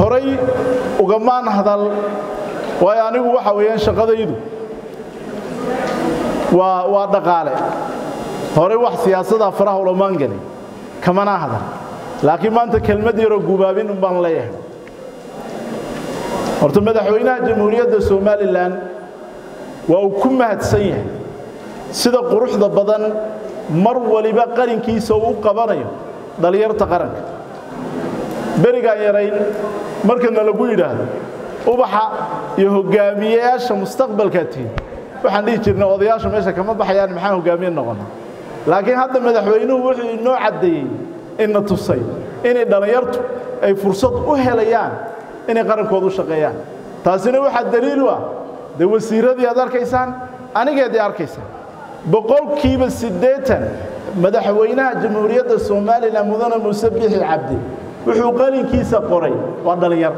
horay ugamaan hadal waayo anigu waxa weeyaan shaqadaydu waa waa dhaqaale horay wax siyaasada faraha ulamaan gelin kamana hadal laakiin maanta kelmad yaroo gubaabin un baan leeyahay horta madaxweynaha jamhuuriyadda somalilan waa uu ku mahadsan yahay sida quruxda badan mar waliba qarinkiisa uu u qabanayo dhallinyarta qaranka berigaan yarayn markana lagu yidhaahdo ubaxa iyo hogaamiyeyaasha mustaqbalkaa tihin waxaan dhihi jirnay odayaasha meesha kama baxayaan maxaa hogaamiye noqona laakiin hadda madaxweynuhu wuxuu inoo caddeeyey ina tusay inay dhallinyartu ay fursad u helayaan inay qarankooda u shaqeeyaan taasina waxaa daliil u ah dee wasiiradii aad arkaysaan anigeedii arkaysaan boqolkiiba siddeetan madaxweynaha jamhuuriyadda somalilan mudane muuse bixi cabdi wuxuu qalinkiisa qoray waa dhallinyar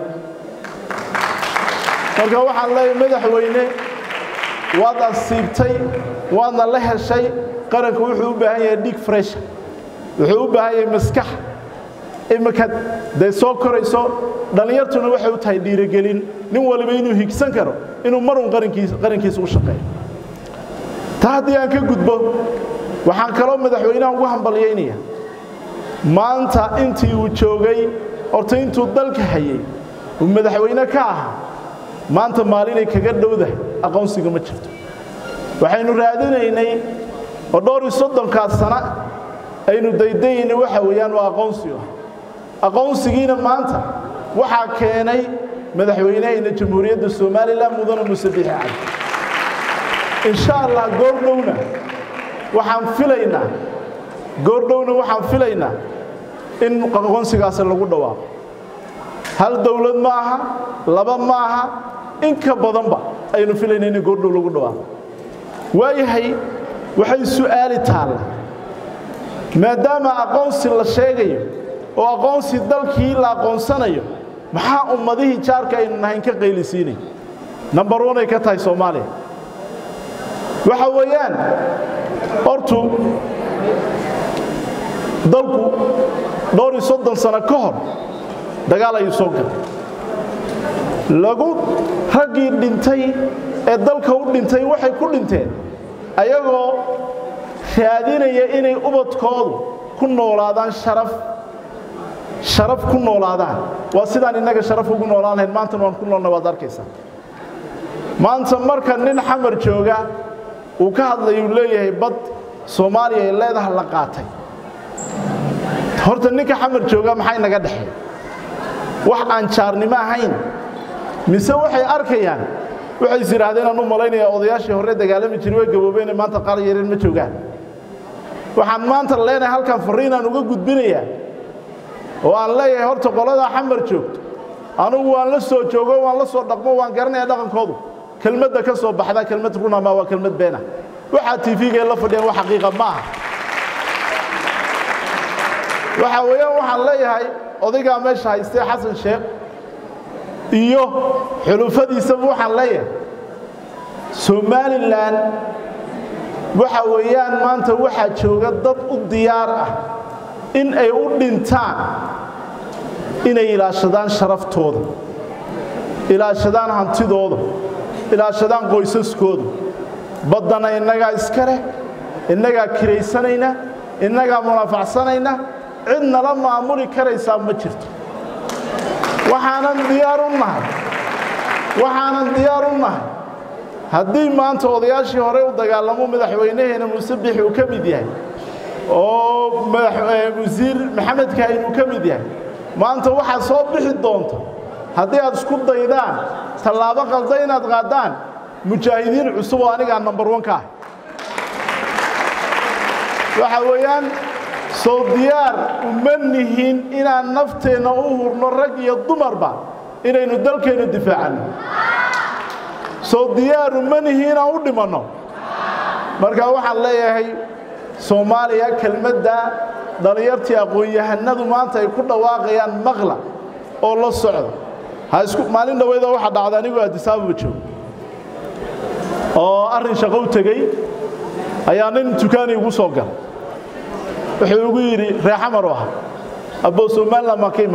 marka waxaan leeyahay madaxweyne waad asiibtay waadna la heshay qaranka wuxuu u baahan yahay dhig fresha wuxuu u baahan yahay maskax imika dee soo korayso dhallinyartuna waxay u tahay dhiirigelin nin waliba inuu higsan karo inuu marun qarankiisa u shaqeeyo taa haddii aan ka gudbo waxaan kaloo madaxweynaha ugu hambalyaynaya maanta intii uu joogay horta intuu dalka hayay uu madaxweyne ka ahaa maanta maalinay kaga dhowdahay aqoonsiga ma jirto waxaynu raadinaynay oo dhowr iyo soddonkaas sana aynu daydayaynay waxa weeyaan waa aqoonsigu ah aqoonsigiina maanta waxaa keenay madaxweynahayna jamhuuriyadda somalilan mudane muuse bixi cabdi insha allah goordhowna waxaan filaynaa goordhowna waxaan filaynaa in aqoonsigaasi lagu dhawaaqo hal dowlad ma aha laba ma aha in ka badanba aynu filayna in goordhow lagu dhawaaqo waayahay waxay su'aali taalla maadaama aqoonsi la sheegayo oo aqoonsi dalkii la aqoonsanayo maxaa ummadihii jaarka aynu nahayn ka qaylisiinay nambar one ay ka tahay soomaaliya waxa weeyaan hortu dalku dhowr iyo soddon sano ka hor dagaal ayuu soo galay lagu raggii dhintay ee dalka u dhintay waxay ku dhinteen ayagoo raadinaya inay ubadkoodu ku noolaadaan sharaf sharaf ku noolaadaan waa sidaan innaga sharaf ugu noolaan lahayn maantana waan ku noolnay waad arkaysaa maanta marka nin xamar jooga uu ka hadlayuu leeyahay bad soomaaliya ay leedaha la qaatay horta ninka xamar jooga maxay naga dhexay wax aan jaarnimo ahayn mise waxay arkayaan waxay is yidhaahdeen aan u malaynaya odayaashii hore dagaalami jiray way gaboobeene maanta qaar yareen ma joogaan waxaan maanta leenahay halkan farriinaan uga gudbinayaa oo aan leeyahay horta qoladaa xamar joogto anugu waan la soo joogo waan la soo dhaqmo waan garanaya dhaqankoodu kelmadda ka soo baxda kelmad runama waa kelmad beena waxaa tv-ga la fadhiyaan wax xaqiiqa ma aha waxa weeyaan waxaan leeyahay odaygaa meesha haystee xasan sheekh iyo xulufadiisaba waxaan leeyahay somalilan waxa weeyaan maanta waxaa jooga dad u diyaar ah in ay u dhintaan inay ilaashadaan sharaftooda ilaashadaan hantidooda ilaashadaan qoysaskooda baddana innagaa iska leh innagaa kiraysanayna innagaa munafacsanayna cid nala maamuli karaysaa ma jirto waxaanan diyaar u nahay waxaanan diyaar u nahay haddii maanta odayaashii hore u dagaalamo madaxweynaheena muuse bixi uu ka mid yahay oo wasiir maxamed kaahin uu ka mid yahay maanta waxaad soo bixi doonta haddii aad isku daydaan tallaabo qalda inaad qaadaan mujaahidiin cusub oo anigaa nambar wan ka ah waxa weeyaan soo diyaar uma nihin inaan nafteenna u hurno rag iyo dumarba inaynu dalkeennu difaacanno soo diyaar uma nihi inaan u dhimanno marka waxaan leeyahay soomaaliya kelmadda dhallinyartii aqoon-yahanadu maanta ay ku dhawaaqayaan maqla oo la socda ha isku maalin dhaweyda waxaa dhacda anigoo addisaababa joogo oo arrin shaqo u tegey ayaa nin dukaani igu soo galay wuxuu igu yidhi reexamar u ahaa abboo somalilan baan ka imaata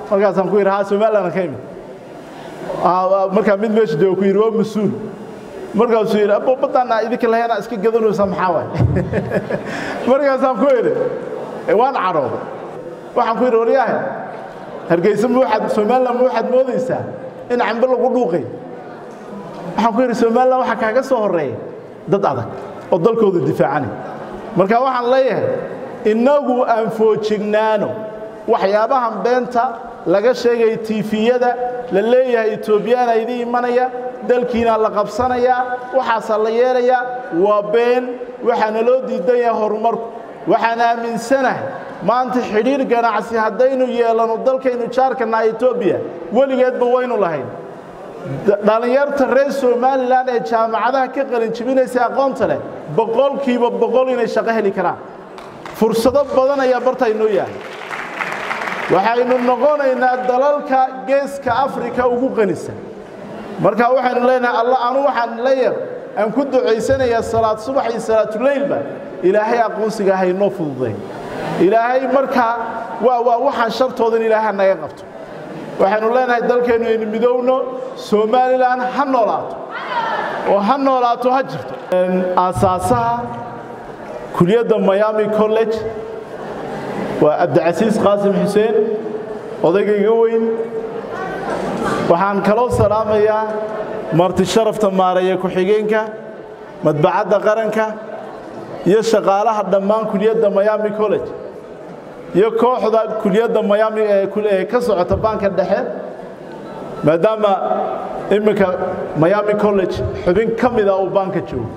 markaasaan ku yidhi haa somaliland ka imid markaa mid meesha jooga ku yidhi waa mas-uul markaasuu yidhi abo baddaana idinka laheena iska gadanaysa maxaa waay markaasaan ku yidhi waan cadhooday waxaan ku yidhi waryaahe hargeysa ma waxaad somaliland ma waxaad moodaysaa in cambe lagu dhuuqay waxaan ku yidhi somaliland waxaa kaaga soo horreeya dad adag oo dalkooda difaacanay marka waxaan leeyahay innagu aan foojignaano waxyaabahan beenta laga sheegaya tiifiyada la leeyahay etoobiyaana idin imanaya dalkiina la qabsanayaa waxaasaa la yeelayaa waa been waxaana loo diidan yahay horumarku waxaan aaminsanahay maanta xidhiir ganacsi haddaynu yeelano dalkaynu jaarkanaha etoobiya weligeedba waynu lahayn dhallinyarta reer somalilan ee jaamacadaha ka qalin jibinaysa aqoonta leh boqolkiiba boqol inay shaqo heli karaan fursado badan ayaa barta inoo yahay waxaynu noqonaynaa dalalka geeska afrika ugu qanisan marka waxaynu leenahay alla anu waxaan leeyahay aan ku ducaysanayaa salaad subax iyo salaatuleylba ilaahay aqoonsiga haynoo fududay ilaahay markaa waa waa waxaan shartoodan ilaaha naga qabto waxaynu leenahay dalkeennu aynu midowno somalilan ha noolaato oo ha noolaato ha jirto aasaasaha kuliyadda miami college waa cabdicasiis qaasim xuseen odaygayga weyn waxaan kaloo salaamayaa marti sharafta maareeya ku-xigeenka madbacadda qaranka iyo shaqaalaha dhammaan kuliyadda miami college iyo kooxda kuliyadda miami ee ka socota baanka dhexe maadaama iminka miami college xubin ka mida uu baanka joogo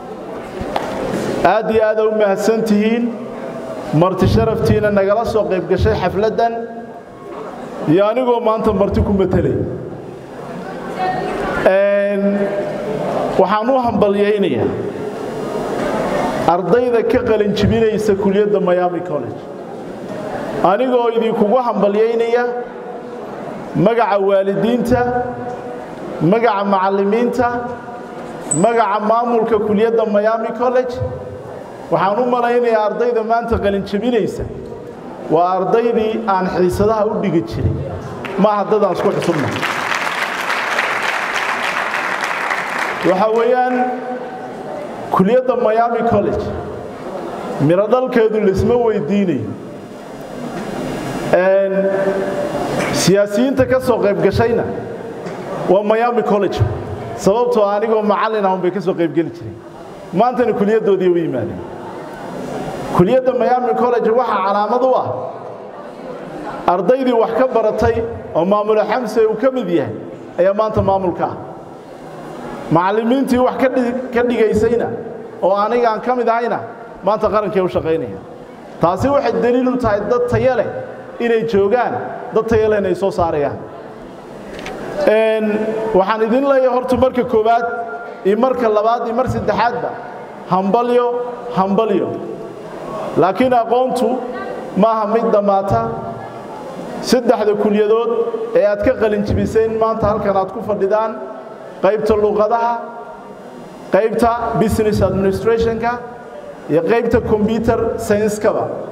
aad iyo aada u mahadsan tihiin marti sharaftiina nagala soo qayb gashay xafladdan iyo anigoo maanta marti ku matelay waxaan u hambalyaynayaa ardayda ka qalin jibinaysa kuliyadda miami college anigoo idinkugu hambalyaynaya magaca waalidiinta magaca macallimiinta magaca maamulka kuliyadda miami college waxaan u malaynayaa ardayda maanta qalin jebinaysa waa ardaydii aan xiisadaha u dhigi jiray maaha dadaan isku xusubna waxaa weeyaan kuliyadda miami college miro dhalkeedu laisma weydiinayo siyaasiyiinta ka soo qayb gashayna waa miami college sababtoo anigoo macallin ahun bay ka soo qayb geli jireen maantana kuliyaddoodii u yimaadeen kuliyadda miami college waxaa calaamad u ah ardaydii wax ka baratay oo maamulo xamse uu ka mid yahay ayaa maanta maamulka ah macallimiintii wax ka dhigaysayna oo anigaan ka mid ahayna maanta qarankay u shaqaynaya taasi waxay daliil u tahay dad tayo leh inay joogaan dad tayo lehna ay soo saarayaan waxaan idin leeyahay horta marka koowaad iyo marka labaad iyo mar saddexaadba hambalyo hambalyo laakiin aqoontu maaha mid dhammaata saddexda kulyadood ee aad ka qalin jibiseen maanta halkan aad ku fadhidaan qaybta luqadaha qaybta business administrationka iyo qaybta combyuter science-kaba